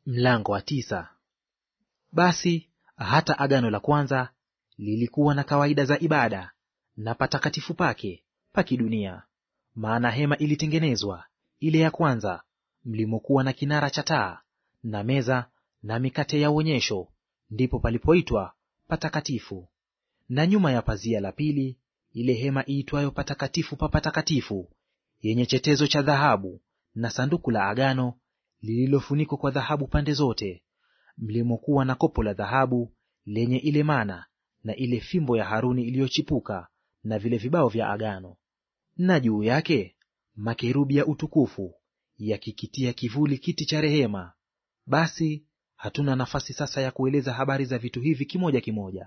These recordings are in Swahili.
Mlango wa tisa. Basi hata agano la kwanza lilikuwa na kawaida za ibada na patakatifu pake pa kidunia. Maana hema ilitengenezwa ile ya kwanza, mlimokuwa na kinara cha taa na meza na mikate ya uonyesho, ndipo palipoitwa patakatifu. Na nyuma ya pazia la pili ile hema iitwayo patakatifu pa patakatifu, yenye chetezo cha dhahabu na sanduku la agano lililofunikwa kwa dhahabu pande zote, mlimokuwa na kopo la dhahabu lenye ile mana na ile fimbo ya Haruni iliyochipuka na vile vibao vya agano, na juu yake makerubi ya utukufu yakikitia kivuli kiti cha rehema. Basi hatuna nafasi sasa ya kueleza habari za vitu hivi kimoja kimoja.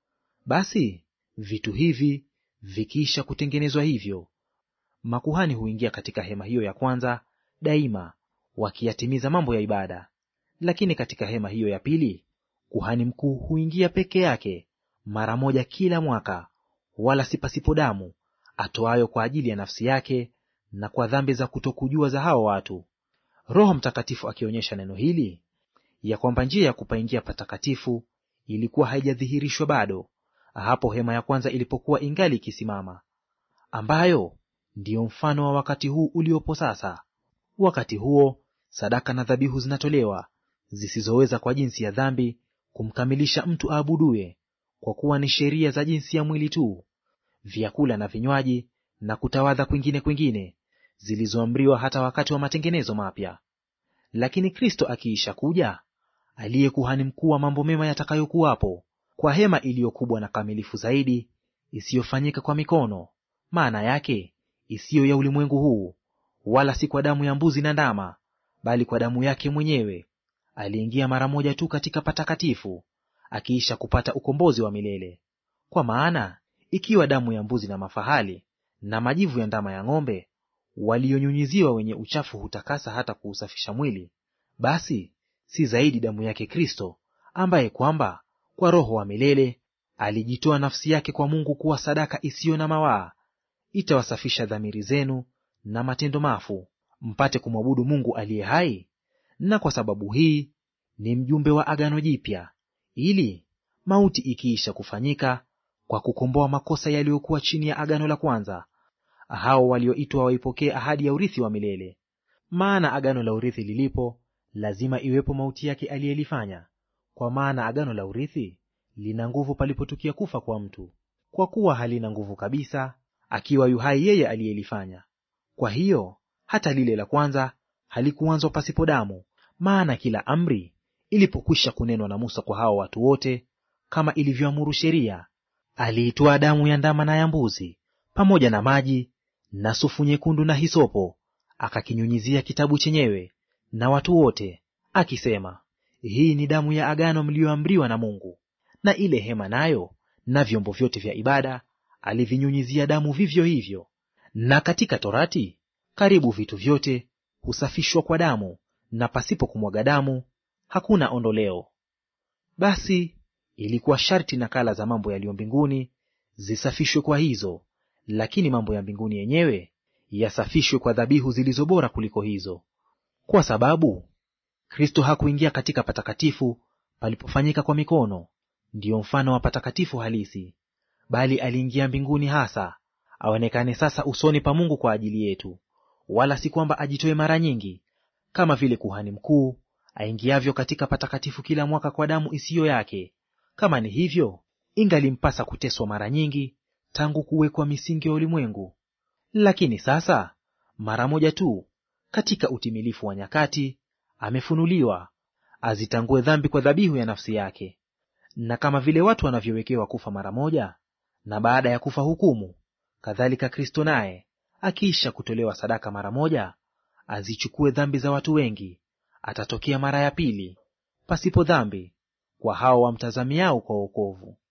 Basi vitu hivi vikiisha kutengenezwa hivyo, makuhani huingia katika hema hiyo ya kwanza daima wakiyatimiza mambo ya ibada. Lakini katika hema hiyo ya pili kuhani mkuu huingia peke yake mara moja kila mwaka, wala si pasipo damu, atoayo kwa ajili ya nafsi yake na kwa dhambi za kutokujua za hao watu. Roho Mtakatifu akionyesha neno hili ya kwamba njia ya kupaingia patakatifu ilikuwa haijadhihirishwa bado, hapo hema ya kwanza ilipokuwa ingali ikisimama, ambayo ndiyo mfano wa wakati huu uliopo sasa. Wakati huo sadaka na dhabihu zinatolewa zisizoweza kwa jinsi ya dhambi kumkamilisha mtu aabuduye, kwa kuwa ni sheria za jinsi ya mwili tu, vyakula na vinywaji na kutawadha kwingine kwingine, zilizoamriwa hata wakati wa matengenezo mapya. Lakini Kristo akiisha kuja, aliye kuhani mkuu wa mambo mema yatakayokuwapo, kwa hema iliyo kubwa na kamilifu zaidi, isiyofanyika kwa mikono, maana yake isiyo ya ulimwengu huu, wala si kwa damu ya mbuzi na ndama, bali kwa damu yake mwenyewe, aliingia mara moja tu katika patakatifu, akiisha kupata ukombozi wa milele. Kwa maana ikiwa damu ya mbuzi na mafahali na majivu ya ndama ya ng'ombe walionyunyiziwa wenye uchafu hutakasa hata kuusafisha mwili, basi si zaidi damu yake Kristo, ambaye kwamba kwa Roho wa milele alijitoa nafsi yake kwa Mungu kuwa sadaka isiyo na mawaa, itawasafisha dhamiri zenu na matendo mafu, mpate kumwabudu Mungu aliye hai. Na kwa sababu hii ni mjumbe wa agano jipya, ili mauti ikiisha kufanyika kwa kukomboa makosa yaliyokuwa chini ya agano la kwanza, hao walioitwa waipokee ahadi ya urithi wa milele. Maana agano la urithi lilipo, lazima iwepo mauti yake aliyelifanya. Kwa maana agano la urithi lina nguvu palipotukia kufa kwa mtu, kwa kuwa halina nguvu kabisa akiwa yu hai yeye aliyelifanya. Kwa hiyo hata lile la kwanza halikuanzwa pasipo damu. Maana kila amri ilipokwisha kunenwa na Musa kwa hao watu wote, kama ilivyoamuru sheria, aliitoa damu ya ndama na ya mbuzi pamoja na maji na sufu nyekundu na hisopo, akakinyunyizia kitabu chenyewe na watu wote, akisema, hii ni damu ya agano mliyoamriwa na Mungu. Na ile hema nayo na vyombo vyote vya ibada alivinyunyizia damu vivyo hivyo. Na katika Torati karibu vitu vyote husafishwa kwa damu, na pasipo kumwaga damu hakuna ondoleo. Basi ilikuwa sharti nakala za mambo yaliyo mbinguni zisafishwe kwa hizo, lakini mambo ya mbinguni yenyewe yasafishwe kwa dhabihu zilizo bora kuliko hizo. Kwa sababu Kristo hakuingia katika patakatifu palipofanyika kwa mikono, ndiyo mfano wa patakatifu halisi, bali aliingia mbinguni hasa aonekane sasa usoni pa Mungu kwa ajili yetu, wala si kwamba ajitoe mara nyingi, kama vile kuhani mkuu aingiavyo katika patakatifu kila mwaka kwa damu isiyo yake. Kama ni hivyo, ingalimpasa kuteswa mara nyingi tangu kuwekwa misingi ya ulimwengu. Lakini sasa mara moja tu katika utimilifu wa nyakati amefunuliwa, azitangue dhambi kwa dhabihu ya nafsi yake. Na kama vile watu wanavyowekewa kufa mara moja, na baada ya kufa hukumu, kadhalika Kristo naye akiisha kutolewa sadaka mara moja, azichukue dhambi za watu wengi, atatokea mara ya pili pasipo dhambi kwa hao wamtazamiao kwa wokovu.